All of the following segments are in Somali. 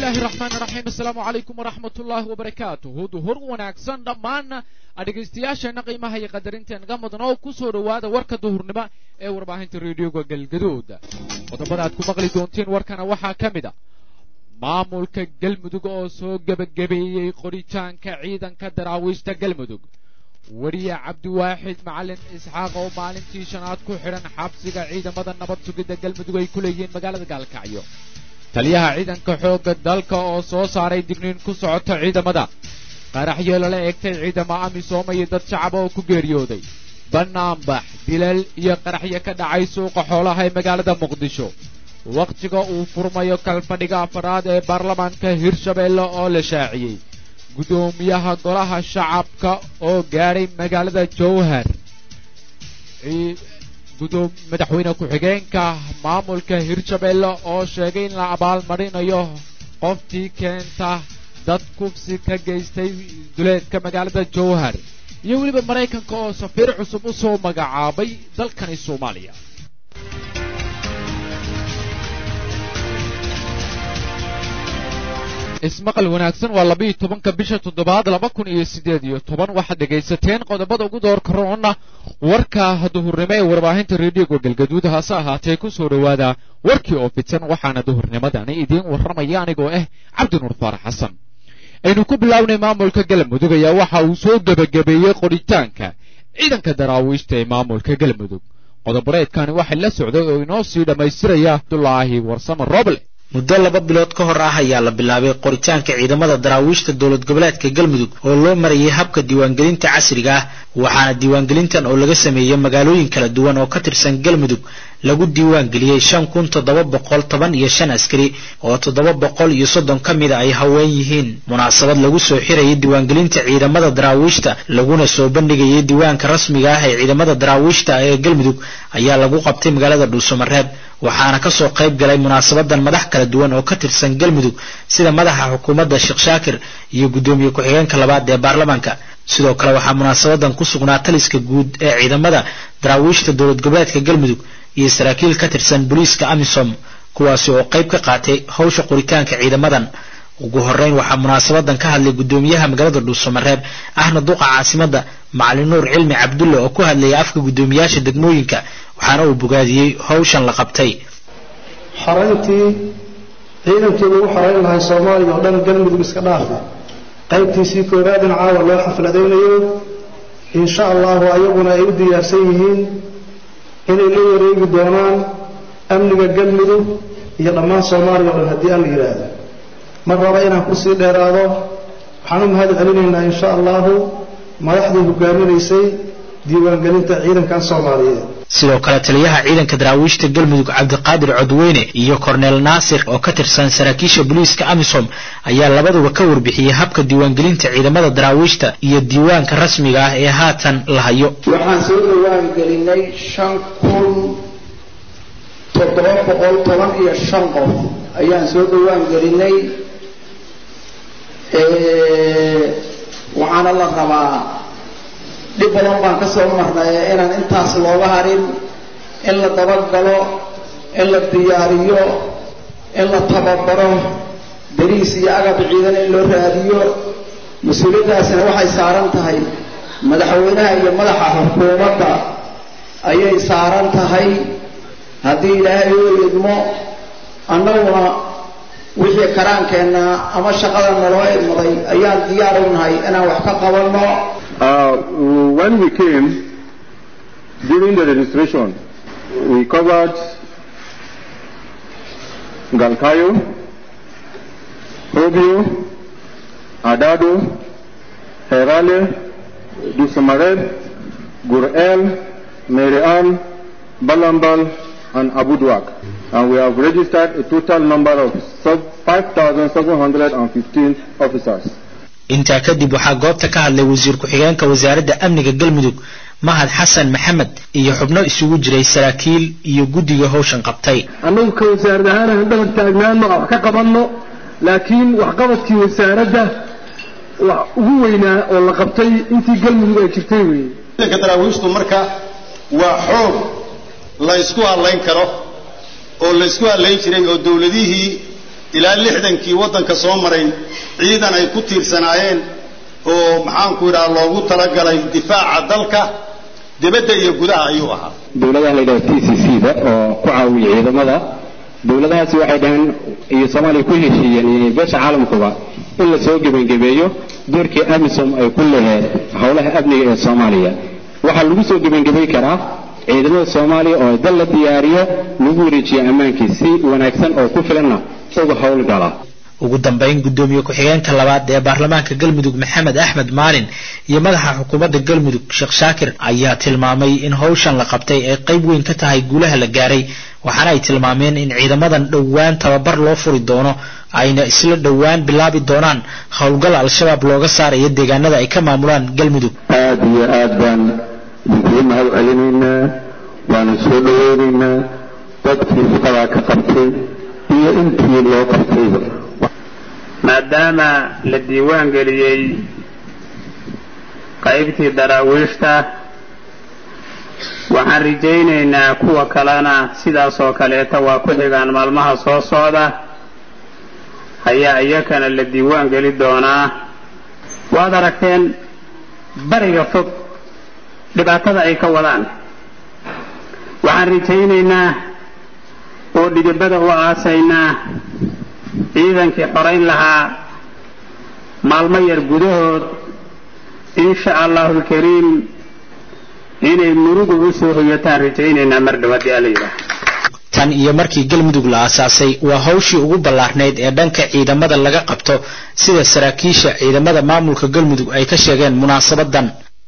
bismillahi raxmaani raxiim assalaamu calaykum waraxmat ullaahi wabarakaatuhu duhur wanaagsan dhammaan dhegaystayaasheenna qiimaha iyo qadarinteennga mudan oo ku soo dhowaada warka duhurnimo ee warbaahinta reediyoga galgaduud qodobada aad ku maqli doontiin warkana waxaa ka mid a maamulka galmudug oo soo gebagabeeyey qoritaanka ciidanka daraawiishta galmudug weriye cabdiwaaxid macalin isxaaq oo maalintii shanaad ku xidhan xabsiga ciidamada nabad sugidda galmudug ay ku leeyihiin magaalada gaalkacyo taliyaha ciidanka xoogga dalka oo soo saaray digniin ku socota ciidamada qaraxyo lala eegtay ciidamo amisooma iyo dad shacaba oo ku geeriyooday bannaanbax dilal iyo qaraxyo ka dhacay suuqa xoolaha ee magaalada muqdisho wakhtiga uu furmayo kalfadhiga afaraad ee baarlamaanka hirshabeelle oo la shaaciyey guddoomiyaha golaha shacabka oo gaadhay magaalada jowhar madaxweyne ku-xigeenka maamulka hirshabeelle oo sheegay in la abaalmarinayo qoftii keenta dad kufsi ka geystay duleedka magaalada jowhar iyo weliba maraykanka oo safiir cusub u soo magacaabay dalkani soomaaliya ismaqal wanaagsan waa labiiyo tobanka bisha toddobaad laba kun iyo siddeed iyo toban waxaad dhegaysateen qodobada ugu doorka roona warka duhurnimo ee warbaahinta reediyoga galgaduud hase ahaatee ku soo dhowaada warkii oo fidsan waxaana duhurnimadani idiin warramaya anigoo ah cabdinuur faarax xasan aynu ku bilownay maamulka galmudug ayaa waxa uu soo gebagabeeyey qoritaanka ciidanka daraawiishta ee maamulka galmudug qodoboreedkani waxay la socday oo inoo sii dhammaystiraya abdulaahi warsame roble muddo laba bilood ka hor ah ayaa la bilaabay qoritaanka ciidamada daraawiishta dowlad goboleedka galmudug oo loo marayay habka diiwaangelinta casriga ah waxaana diiwaangelintan oo laga sameeyey magaalooyin kala duwan oo ka tirsan galmudug lagu diiwaangeliyey shan kun toddoba boqol toban iyo shan askari oo toddoba boqol iyo soddon ka mida ay haween yihiin munaasabad lagu soo xirayay diiwaangelinta ciidamada daraawiishta laguna soo bandhigayay diiwaanka rasmiga ah ee ciidamada daraawiishta ee galmudug ayaa lagu qabtay magaalada dhuusamareeb waxaana kasoo qayb galay munaasabadan madax kala duwan oo ka tirsan galmudug sida madaxa xukuumadda sheekh shaakir iyo guddoomiye ku-xigeenka labaad ee baarlamaanka sidoo kale waxaa munaasabadan ku sugnaa taliska guud ee ciidamada daraawiishta dowlad goboleedka galmudug iyo saraakiil ka tirsan booliiska amisom kuwaasi oo qayb ka qaatay howsha qoritaanka ciidamadan ugu horeyn waxaa munaasabadan ka hadlay guddoomiyaha magaalada dhuusamareeb ahna duqa caasimadda macalin nuur cilmi cabdulle oo ku hadlayay afka guddoomiyaasha degmooyinka waxaana uu bogaadiyey howshan la qabtay xorayntii ciidankii lagu xorayn lahay soomaaliya oo dhan galmudug iska dhaafa qaybtiisii koowaadna caawa loo xafladaynayo insha allahu ayaguna ay u diyaarsan yihiin inay la wareegi doonaan amniga galmudug iyo dhammaan soomaaliya o dhan haddii alla yidhaahdo mar raba inaan kusii dheeraado waxaan u mahad celinaynaa insha allahu madaxdii hogaaminaysay diiwaangelinta ciidankan soomaaliyeed sidoo kale taliyaha ciidanka daraawiishta galmudug cabdiqaadir codweyne iyo korneel naasir oo ka tirsan saraakiisha booliiska amisom ayaa labaduba ka warbixiyey habka diiwaangelinta ciidamada daraawiishta iyo diiwaanka rasmiga ah ee haatan la hayo waxaan soo diiwaangelinay shan kun toddoba boqol toban iyo shan qof ayaan soo diiwaangelinay waxaana la rabaa dhib badan baan ka soo marnay inaan intaas looga harin in la dabagalo in la diyaariyo in la tababaro beriis iyo agab ciidan in loo raadiyo mas-uuliyaddaasina waxay saaran tahay madaxweynaha iyo madaxa xukuumadda ayay saaran tahay haddii ilaahay oo idmo annaguna wixii karaankeenna ama shaqada naloo idmaday ayaan diyaar u nahay inaan wax ka qabanno Uh, when we came, during the registration, we covered Galkayo, Hobio, Adado, Herale, Dusamared, Gurel, Merian, Balambal, and Abuduak. And we have registered a total number of 5,715 officers. intaa kadib waxaa goobta ka hadlay wasiir ku-xigeenka wasaaradda amniga galmudug mahad xasan maxamed iyo xubno isugu jiray saraakiil iyo guddiga howshan qabtay annagu ka wasaarad ahaan aan dhabar taagnaano wax ka qabanno laakiin waxqabadkii wasaaradda wax ugu weynaa oo la qabtay intii galmudug ay jirtay weeye ciidanka daraawiishtu marka waa xoog la ysku hadlayn karo oo la ysku hadlayn jiray oo dowladihii ilaa lixdankii waddanka soo maray ciidan ay ku tiirsanaayeen oo maxaanku idhaha loogu talagalay difaaca dalka dibadda iyo gudaha ayuu ahaa dowladaha la yidhaha t c c da oo ku caawiya ciidamada dowladahaasi waxay dhaheen iyo soomaaliya ku heshiiyeen iyo beesha caalamkuba in la soo gebangebeeyo doorkii amisom ay ku leheed howlaha amniga ee soomaaliya waxaa lagu soo gebangebay karaa ciidamada soomaaliya oo dal la diyaariyo lagu wareejiyo ammaankii si wanaagsan oo ku filanna uga howlgala ugu dambayn guddoomiye ku-xigeenka labaad ee baarlamaanka galmudug maxamed axmed maalin iyo madaxa xukuumadda galmudug sheekh shaakir ayaa tilmaamay in howshan la qabtay ay qayb weyn ka tahay guulaha la gaaray waxaana ay tilmaameen in ciidamadan dhowaan tababar loo furi doono ayna isla dhowaan bilaabi doonaan howlgal al-shabaab looga saarayo deegaanada ay ka maamulaan galmudug aada iyo aad baan idinkugu mahad celinaynaa waana soo dhaweynaynaa dadkii shaqadaa ka qabtay iyo intii loo qabtayba maadaama la diiwaan geliyey qaybtii daraawiishta waxaan rajaynaynaa kuwa kalena sidaas oo kaleeta waa ku xigaan maalmaha soo socda ayaa iyakana la diiwaan geli doonaa waad aragteen bariga fog dhibaatada ay ka wadaan waxaan rajaynaynaa oo dhidibada u aasaynaa ciidankii xorayn lahaa maalmo yar gudahood insha allahu alkariim inay murugu u soo hoyataan rajaynaynaa mar dhow haddii alla yidhaah tan iyo markii galmudug la aasaasay waa hawshii ugu ballaarnayd ee dhanka ciidamada laga qabto sida saraakiisha ciidamada maamulka galmudug ay ka sheegeen munaasabadan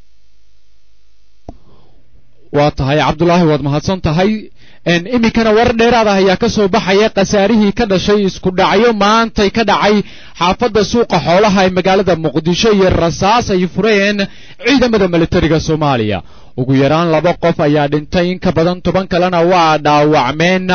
waa tahay cabdulaahi waad mahadsan tahay iminkana war dheeraad ah ayaa ka soo baxaya khasaarihii ka dhashay isku dhacyo maantay ka dhacay xaafadda suuqa xoolaha ee magaalada muqdisho iyo rasaas ay fureen ciidamada militariga soomaaliya ugu yaraan laba qof ayaa dhintay in ka badan toban kalena waa dhaawacmeen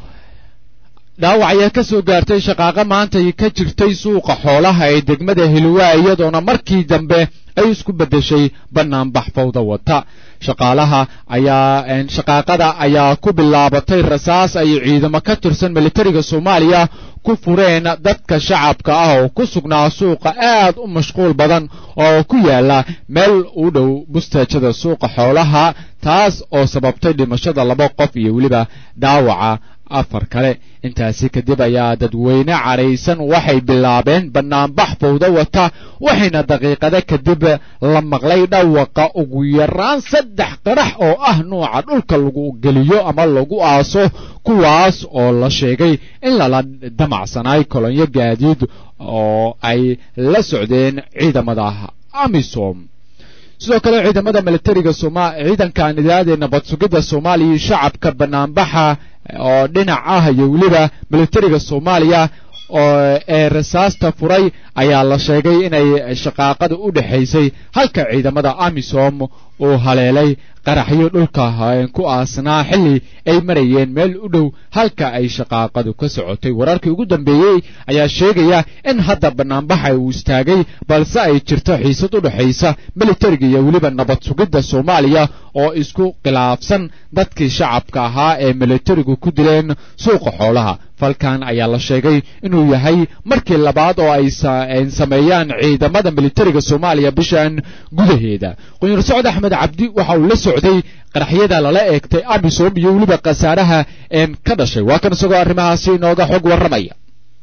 dhaawac ayaa ka soo gaartay shaqaaqo maantay ka jirtay suuqa xoolaha ee degmada hilwaa iyadoona markii dambe ay isku beddeshay bannaanbax fawda wata shaqaalaha ayaa shaqaaqada ayaa ku bilaabatay rasaas ay ciidamo ka tirsan militariga soomaaliya ku fureen dadka shacabka ah oo ku sugnaa suuqa aad u mashquul badan oo ku yaala meel u dhow bustaajada suuqa xoolaha taas oo sababtay dhimashada laba qof iyo weliba dhaawaca afar kale intaasi kadib ayaa dadweyne cadhaysan waxay bilaabeen bannaanbax fawdo wata waxayna daqiiqada kadib la maqlay dhawaqa ugu yaraan saddex qarax oo ah nuuca dhulka lagu geliyo ama lagu aaso kuwaas oo la sheegay in lala damacsanaay kolonyo gaadiid oo ay la socdeen ciidamada amisom sidoo kale ciidamada militariga sooma ciidanka nidaadee nabad sugidda soomaaliya iyo shacabka bannaanbaxa oo dhinac ah iyo weliba militariga soomaaliya oo ee rasaasta furay ayaa la sheegay inay shaqaaqada u dhexaysay halka ciidamada amisom uu haleelay qaraxyo dhulka ku aasnaa xilli ay marayeen meel u dhow halka ay shaqaaqadu ka socotay wararkii ugu dambeeyey ayaa sheegaya in hadda bannaanbaxa uu istaagay balse ay jirto xiisad u dhexaysa militariga iyo weliba nabad sugidda soomaaliya oo isku khilaafsan dadkii shacabka ahaa ee militarigu ku dileen suuqa xoolaha falkan ayaa la sheegay inuu yahay markii labaad oo ay sameeyaan ciidamada militariga soomaaliya bishan gudaheeda qunyar socod axmed cabdi waxa uu la socday qaraxyada lala eegtay amisom iyo weliba khasaaraha ka dhashay waa kan isagoo arrimahaasi inooga xog warramaya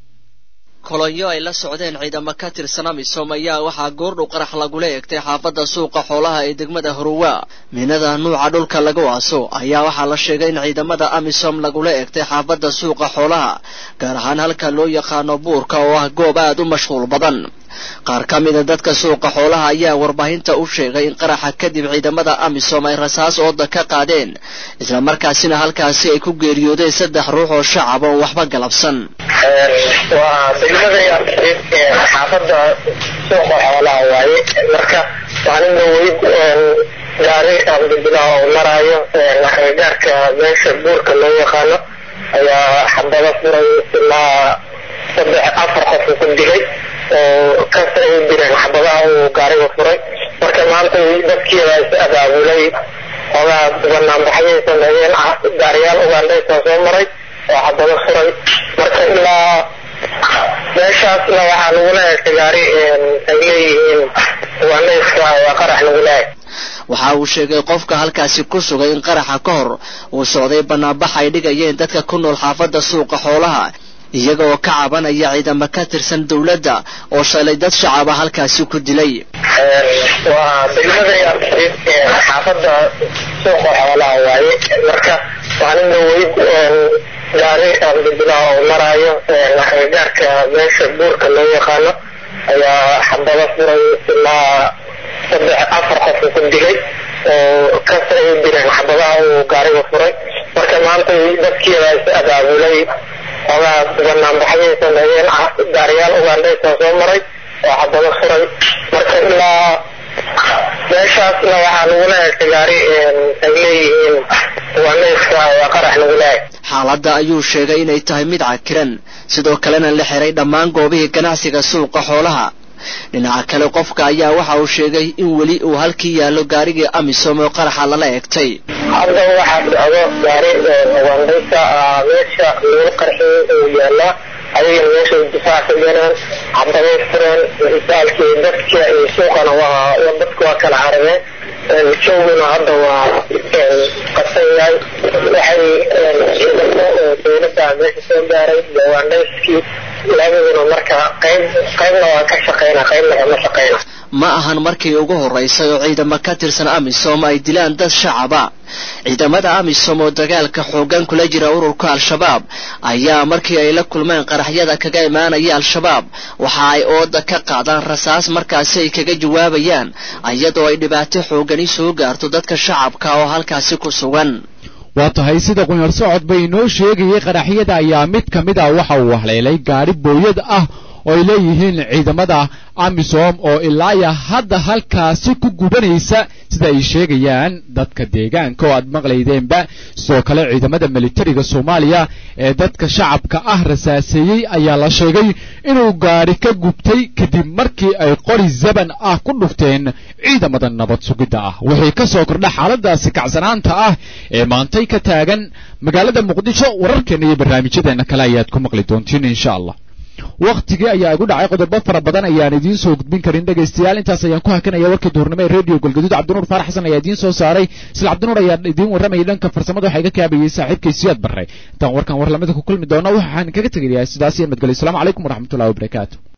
kolonyo ay la socdeen ciidamo ka tirsan amisom ayaa waxaa goordhow qarax lagula eegtay xaafadda suuqa xoolaha ee degmada huruwa miinada nuuca dhulka lagu aaso ayaa waxaa la sheegay in ciidamada amisom lagula eegtay xaafadda suuqa xoolaha gaar ahaan halka loo yaqaano buurka oo ah goob aad u mashquul badan qaar ka mida dadka suuqa xoolaha ayaa warbaahinta u sheegay in qaraxa kadib ciidamada amisom ay rasaas ooda ka qaadeen islamarkaasina halkaasi ay ku geeriyoodeen saddex ruux oo shacab oo waxba galabsan waa degmada xaafadda suuqa xoolaha waaye marka maalinba weyd gaari abdibilah oo maraayo gaarka meesha buurka loo yaqaano ayaa xabado furay ilaa saddex afar qof ku dilay oo kas ay direen xabadaha uu gaariga furay marka maanta dadkiiba is abaabulay xoogaa banaanbaxyay sameeyeen gaariyaal ugandhaysa soo maray oo xabado furay marka ilaa meeshaasna waxaa lagula heestay gaari ay leeyihiin ugaandhayska waa qarax lagula heestay waxa uu sheegay qofka halkaasi ku sugay in qaraxa ka hor uu socday banaanbax ay dhigayeen dadka ku nool xaafadda suuqa xoolaha iyaga oo ka cabanaya ciidamo ka tirsan dowladda oo shalay dad shacaba halkaasi ku dilay waa degmada yaabsiid xaafadda suuqa xoolaha waaye marka maalin dhaweyd gaari abdibilah oo maraayo gaarka meesha buurka loo yaqaano ayaa xabado furay ilaa saddex afar qof ku dilay oo kasta ay direen xabadaha uu gaariga furay marka maanta dadkiibaa is abaabulay xoogaa banaanbaxyay sameeyeen gaariyaal ugandhaysa soo maray oo xabado furay marka ilaa meeshaasna waxaa lagula heestay gaari ay leeyihiin ugandhayska waa qarax lagula heestay xaaladda ayuu sheegay inay tahay mid cakiran sidoo kalena la xiray dhammaan goobihii ganacsiga suuqa xoolaha dhinaca kale qofka ayaa waxa uu sheegay in weli uu halkii yaallo gaarigii amisom oo qaraxa lala egtay hadda waxaa socdo gaari ugandhaysa meesha lagu qarxiyey uu yaalaa ayagana meesha difaac ka galeen xabaday fureen isaalkii dadka iyo suuqana waa dadku waa kala carabeen jooguna hadda waa qasan yahay waxay ciidamo dowladda meesha soo gaaray iyo ugandhayskii labaduna marka qayb qaybna waa ka shaqeyna qaybna kama shaqeyna ma ahan markii ugu horeysay oo ciidamo ka tirsan amisom ay dilaan dad shacaba ciidamada amisom oo dagaalka xoogan kula jira ururka al-shabaab ayaa markii ay la kulmeen qaraxyada kaga imaanaya al-shabaab waxa ay ooda ka qaadaan rasaas markaasi ay kaga jawaabayaan iyadoo ay dhibaato xoogani soo gaarto dadka shacabka oo halkaasi ku sugan waa tahay sida qunyar socod bay inoo sheegayay qaraxyada ayaa mid ka mid ah waxa uu haleelay gaari booyad ah oo ay leeyihiin ciidamada amisom oo ilaaya hadda halkaasi ku gubanaysa sida ay sheegayaan dadka deegaanka oo aad maqlaydeenba sidoo kale ciidamada militariga soomaaliya ee dadka shacabka ah rasaaseeyey ayaa la sheegay inuu gaari ka gubtay kadib markii ay qori zaban ah ku dhufteen ciidamada nabad sugidda ah wixii ka soo kordha xaaladaasi kacsanaanta ah ee maantay ka taagan magaalada muqdisho wararkeena iyo barnaamijyadeena kale ayaad ku maqli doontiin insha allah wakhtigii ayaa igu dhacay qodobo fara badan ayaan idiin soo gudbin karin dhegaystayaal intaas ayaan ku hakanaya warkii duhurnimo ee radio galgaduud cabdinuur faarax xasan ayaa idiin soo saaray isla cabdinuur ayaa idiin warramayay dhanka farsamada waxaa iga kaabayay saaxiibkay siyaad barre intaan warkan war lamida ku kulmi doono waxaan kaga tegayaa sidaas iyo madgelyo asalaamu calaykum waraxmatullahi wabarakaatu